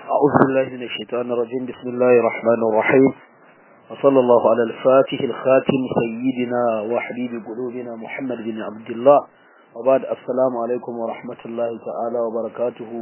أعوذ بالله من الشيطان الرجيم بسم الله الرحمن الرحيم وصلى الله على الفاتح الخاتم سيدنا وحبيب قلوبنا محمد بن عبد الله وبعد السلام عليكم ورحمة الله تعالى وبركاته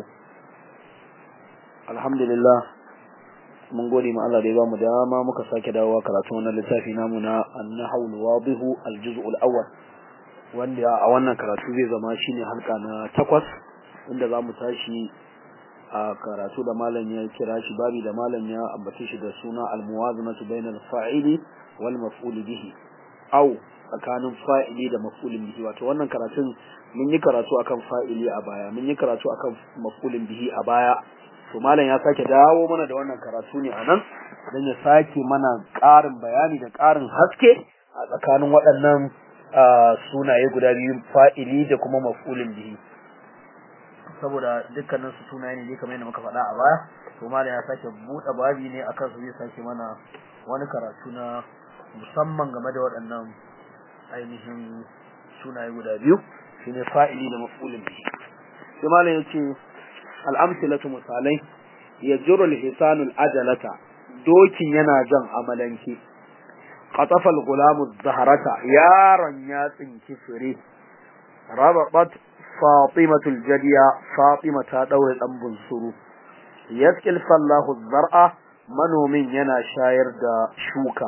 الحمد لله mun gode ma Allah da ya bamu dama muka sake dawowa karatu wannan littafi namu na an-nahwu al-wadih al-juz' al-awwal wanda a wannan karatu zai zama shine halka na takwas inda zamu tashi a karatu da malam ya kira shi babi da malam ya ambace shi da suna al-muwazanatu bainal fa'ili wal maf'ul bihi aw tsakanin fa'ili da maf'ulin bihi wato wannan karatun mun yi karatu akan fa'ili a baya mun yi karatu akan maf'ulin bihi a baya to malam ya sake dawo mana da wannan karatu ne anan dan ya sake mana ƙarin bayani da ƙarin haske a tsakanin waɗannan sunaye guda biyu fa'ili da kuma maf'ulin bihi saboda dukkanin su sunaye ne kamar yadda muka faɗa a baya to malam ya sake buɗe babi ne akan su zai sake mana wani karatu na musamman game da waɗannan ainihin sunaye guda biyu shine fa'ili da maf'ulin bihi sai malam ya ce al'amsilatu misalai ya jiro lisanul ajalata dokin yana jan amalanke qatafal gulamu zaharata yaron ya tsinki fure rababat fatimatul jadiya fatima ta daure dan bunsuru yaskil fallahu zar'a manomin yana shayar da shuka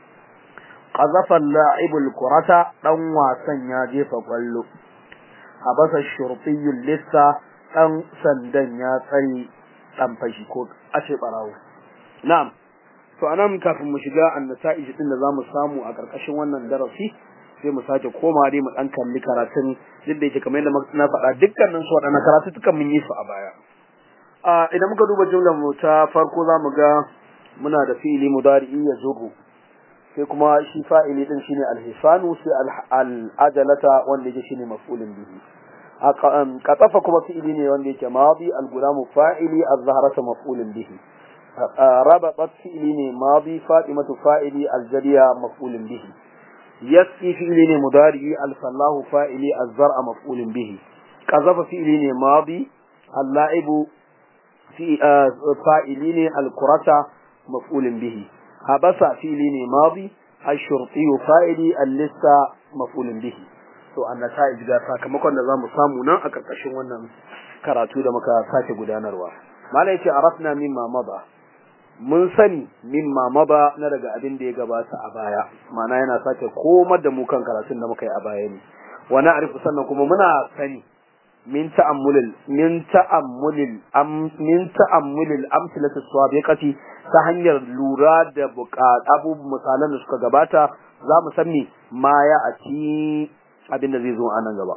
qazafa la'ibul kurata dan wasan ya jefa kwallo habasa shurtiyul lissa dan sandan ya tsare dan fashi ko ace barawo na'am to anan kafin mu shiga annasa'ij din da zamu samu a karkashin wannan darasi sai mu sake koma dai mu dan kalli karatun duk da yake kamar yadda na faɗa dukkanin su waɗannan karatu tukan mun yi su a baya a idan muka duba jumlar mu ta farko zamu ga muna da fi'ili mudari'i ya zuru sai kuma shi fa'ili din shine al-hisanu sai al-ajalata wanda yake shine maf'ulun bihi qatafa kuma fi'ili ne wanda yake madi al-gulamu fa'ili az-zahrata maf'ulun bihi rabatat fi'ili ne madi fatimatu fa'ili al-jadiya maf'ulun bihi yasqi fi'ili ne mudari al-fallahu fa'ili az-zar'a maf'ulun bihi qazafa fi'ili ne madi al-la'ibu fi fa'ili ne al-qurata maf'ulun bihi habasa fi'ili ne madi ash-shurti fa'ili al-lista maf'ulun bihi to annata'ij ga sakamakon da zamu samu nan a karkashin wannan karatu da muka sake gudanarwa malai yace arafna mimma mada mun sani mimma mada na daga abin da ya gabata a baya mana yana sake komar da mu kan karatun da muka yi a baya ne wa na'rifu sannan kuma muna sani min ta'ammulil min ta'ammulil am min ta'ammulil amsalatu sabiqati ta hanyar lura da abu misalan da suka gabata za mu san me ma ya ati abin da zai zo a nan gaba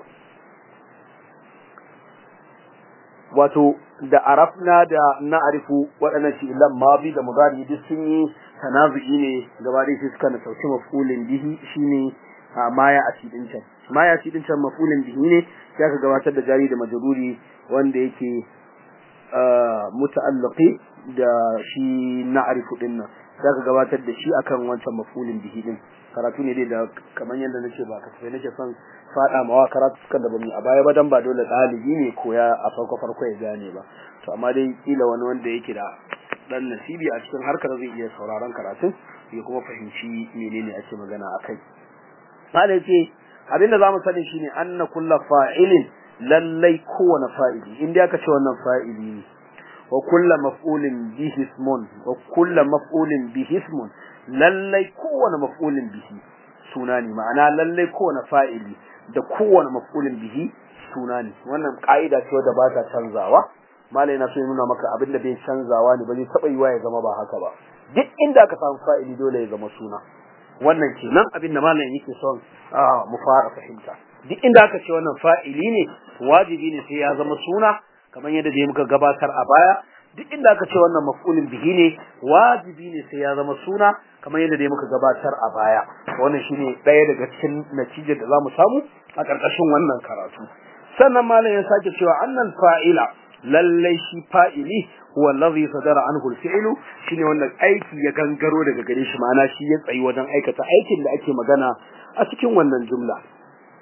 wato da arafna da na'rifu waɗannan shi illan mabi da mudari duk sun yi tanazu'i ne gaba da suka na sauki mafulin bihi shine maya a cikin can maya a cikin can mafulin bihi ne ya ka gabatar da jari da majruri wanda yake muta'allaqi da shi na'rifu din nan ya ka gabatar da shi akan wancan mafulin bihi din karatu ne dai da kamar yadda nace ba kasafai nake son fada mawa karatu sukan da bamu a baya ba dan ba dole dalibi ne koya a farko farko ya gane ba to amma dai kila wani wanda yake da dan nasibi a cikin harkar zai iya sauraron karatun ya kuma fahimci menene ake magana akai malai ce abinda zamu sani shine anna kullu fa'ilin lallai kowane fa'ili inda aka ce wannan fa'ili ne wa kullu maf'ulin bihi ismun wa kullu maf'ulin bihi ismun lallai kowane maf'ulin bihi suna ne ma'ana lallai kowane fa'ili da kowane maf'ulin bihi suna ne wannan ka'ida ce wadda ba ta canzawa malai na so ya nuna maka abin da bai canzawa ne ba zai taba yiwa ya zama ba haka ba duk inda aka samu fa'ili dole ya zama suna wannan kenan abin da malai yake son mu fara fahimta duk inda aka ce wannan fa'ili ne wajibi ne sai ya zama suna kamar yadda dai muka gabatar a baya duk inda aka ce wannan maf'ulin bihi ne wajibi ne sai ya zama suna kamar yadda dai muka gabatar a baya wannan shine ɗaya daga cikin natijar da zamu samu a ƙarƙashin wannan karatu sannan malam ya sake cewa annal fa'ila lallai shi fa'ili huwa allazi sadara anhu al-fi'lu shine wannan aiki ya gangaro daga gare shi ma'ana shi ya tsayi wajen aikata aikin da ake magana a cikin wannan jumla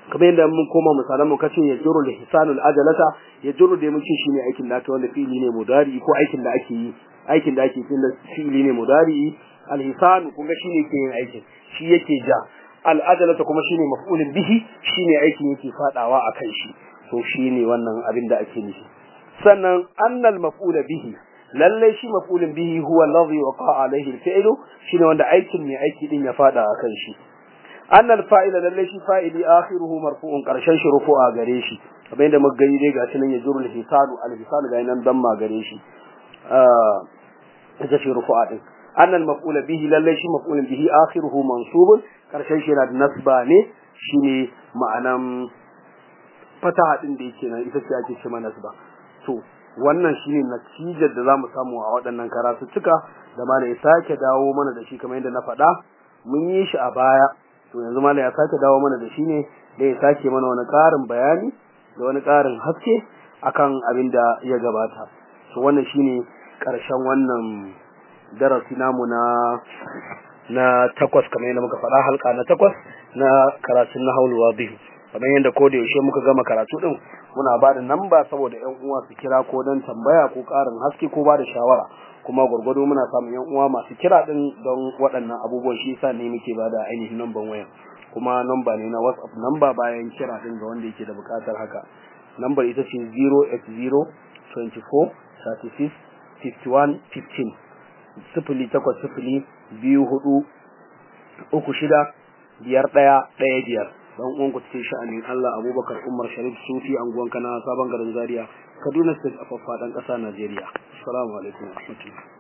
kamar yadda mun koma misalan mu kace ya juru da hisanul ajalata ya juru da mun ce shine aikin da aka wanda fi'ili ne mudari ko aikin da ake yi aikin da ake yi fi'ili ne mudari alhisan kun ga shine ke yin aikin shi yake ja al'ajalata kuma shine maf'ulun bihi shine aikin yake fadawa akan shi to shine wannan abin da ake nufi sannan annal maf'ula bihi lalle shi maf'ulun bihi huwa alladhi waqa alayhi al-fi'lu shine wanda aikin mai aiki din ya fada akan shi annal fa'ila lalle shi fa'ili akhiruhu marfu'un karshen shi rufu'a gare shi kamar yadda muka gani dai gashi nan ya jurul hisanu al-hisanu ga nan damma gare shi ah ita ce rufu'a din annal maf'ula bihi lalle shi maf'ulun bihi akhiruhu mansubun karshen shi yana da nasba ne shine ma'anan fataha din da yake nan ita ce ake cewa nasba to wannan shine natijar da zamu samu a waɗannan karatuttuka da ma ya sake dawo mana da shi kamar yadda na faɗa mun yi shi a baya to yanzu malai ya sake dawo mana da shi ne da ya sake mana wani ƙarin bayani da wani ƙarin haske akan abin da ya gabata to wannan shine ƙarshen wannan darasi namu na na takwas kamar yadda muka faɗa halka na takwas na karatun na haulwa biyu kamar yadda ko da yaushe muka gama karatu din muna ba da namba saboda ƴan uwa su kira ko don tambaya ko ƙarin haske ko ba da shawara kuma gwargwado muna samun ƴan uwa masu kira din don waɗannan abubuwan shi yasa ne muke ba da ainihin namban waya kuma namba ne na WhatsApp namba bayan kira din ga wanda yake da buƙatar haka nambar ita ce 080 24 36 51 15 sifili takwas sifili biyu hudu uku shida biyar ɗaya ɗaya biyar dan uwan ku cikin sha'anin Allah Abubakar Umar Sharif Sufi anguwan kana sabon garin Zaria Kaduna State a faffaɗan ƙasa Najeriya assalamu alaikum wa rahmatullahi